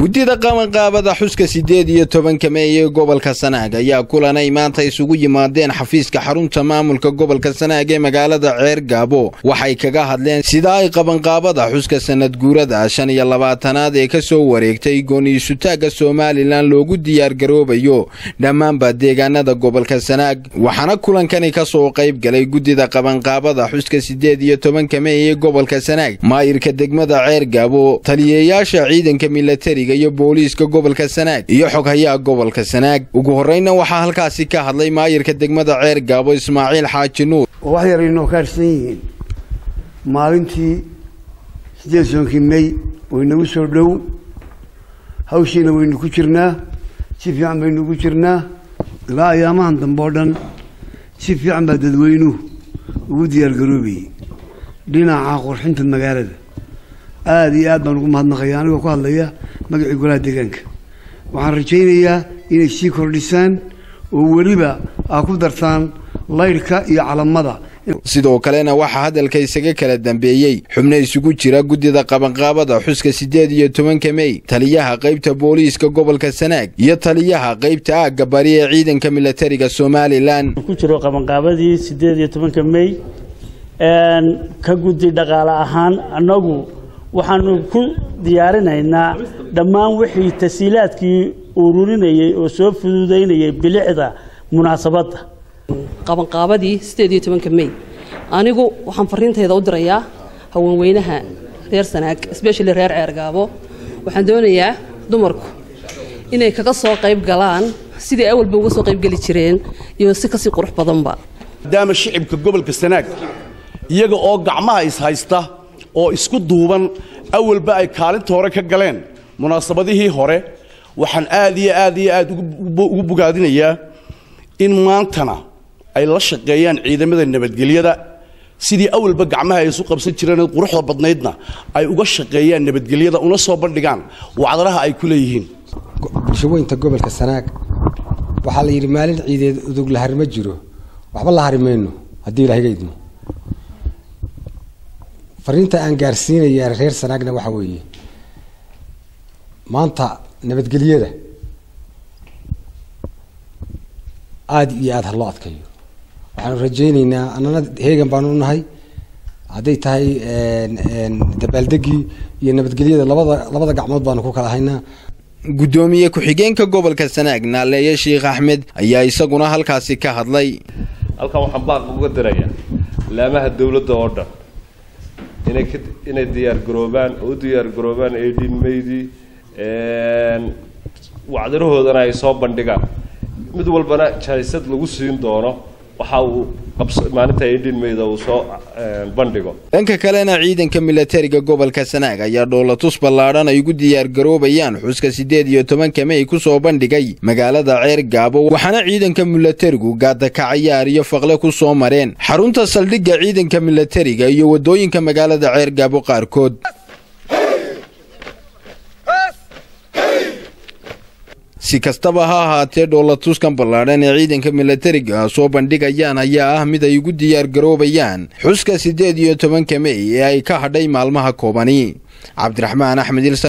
guddida qabanqaabada xuska siddeed iyo tobanka mey ee gobolka sanaag ayaa kulanay maanta isugu yimaadeen xafiiska xarunta maamulka gobolka sanaag ee magaalada ceer gaabo waxay kaga hadleen sida ay qabanqaabada xuska sanad guurada shan iyo labaatanaad ee ka soo wareegtay gooniisutaagga somalilan loogu diyaargaroobayo dhammaanba deegaanada gobolka sanaag waxaana kulankani ka soo qayb galay guddida qabanqaabada xuska siddeed iyo tobanka mey ee gobolka sanaag maayirka degmada ceer gaabo taliyayaasha ciidanka milatariga iyo booliiska gobolka sanaag iyo xoghayaha gobolka sanaag ugu horreynna waxaa halkaasi ka hadlay maayirka degmada ceer gaabo ismaaciil xaaji nuur oo wax yar inoo kaarsan yihiin maalintii siddeed soonkii mey waynagu soo dhow hawshiina waynu ku jirnaa si fiican baynu ugu jirnaa ilaa ayaamahan dambe oo dhan si fiican baa dadweynuhu ugu diyaargaroobayay dhinaca qurxinta magaalada aada iyo aad baan ugu mahadnaqaya anigoo ku hadlaya magacii golaha deegaanka waxaan rajaynayaa inay sii kordhisaan oo weliba aa ku dartaan laydhka iyo calamada sidoo kalena waxaa hadalka isaga kala dambeeyey xubno isugu jira guddida qabanqaabada xuska siddeed iyo tobanka mey taliyaha qaybta booliiska gobolka sanaag iyo taliyaha qaybta aagga bari ee ciidanka milatariga somalilan ku jiro qabanqaabadii siddeed iyo tobanka mey ka guddi dhaqaale ahaan annagu waxaanu ku diyaarinaynaa dhammaan wixii tasiilaadkii ururinayay oo soo fududaynayay bilicda munaasabadda qabanqaabadii siddeed iyo tobanka mey anigu waxaan fariintayda u dirayaa haweenweynaha reer sanaag especially reer ceergaabo waxaan doonayaa dumarku inay kaga soo qayb galaan sidai awalba uga soo qaybgeli jireen iyo si kasii qurux badanba maadaama shicibka gobolka sanaag iyaga oo gacmaha ishaysta oo isku duuban awalba ay kaalinta hore ka galeen munaasabadihii hore waxaan aad iyo aad iyo aad ugu bogaadinayaa in maantana ay la shaqeeyaan ciidamada nabadgelyada sidii awalba gacmaha ay isu qabsan jireen quruxda badnaydna ay uga shaqeeyaan nabadgelyada una soo bandhigaan wacdaraha ay ku leeyihiin bulshaweynta gobolka sanaag waxaa la yidhi maalin ciideed udug la harima jiro waxba la harimayno haddii ilahiga idmo fariinta aan gaarsiinaya reer sanaagna waxaa weeye maanta nabadgelyada aada iyo aada ha loo adkayo waxaanu rajayneynaa annana heegan baanu unahay hadday tahay dabaaldegii iyo nabadgelyada labada labada gacmood baanu ku kala haynaa guddoomiye ku-xigeenka gobolka sanaag naaleeye sheikh axmed ayaa isaguna halkaasi ka hadlay halkan waxaan baaq uga dirayaa laamaha dowladda oo dhan inay ka inay diyaargaroobaan oo u diyaargaroobaan edin maydii wacdarahoodana ay soo bandhigaan mid walbana jaysad lagu siin doono waxa uu maalinta edin mayda uu soo bandhigo dhanka kalena ciidanka milatariga gobolka sanaag ayaa dhoolatus ballaadhan ay ugu diyaargaroobayaan xuska siddeed iyo tobanka mey ku soo bandhigay magaalada ceer gaabo waxaana ciidanka milatarigu gaadakacayaar iyo faqle ku soo mareen xarunta saldhigga ciidanka milatariga iyo waddooyinka magaalada ceer gaabo qaarkood si kastaba ha ahaatee dhoolatuskan ballaadhan ee ciidanka milatariga soo bandhigayaan ayaa ah mid ay ugu diyaargaroobayaan xuska siddeed iyo tobanka mey ee ay ka hadhay maalmaha koobani cabdiraxmaan axmed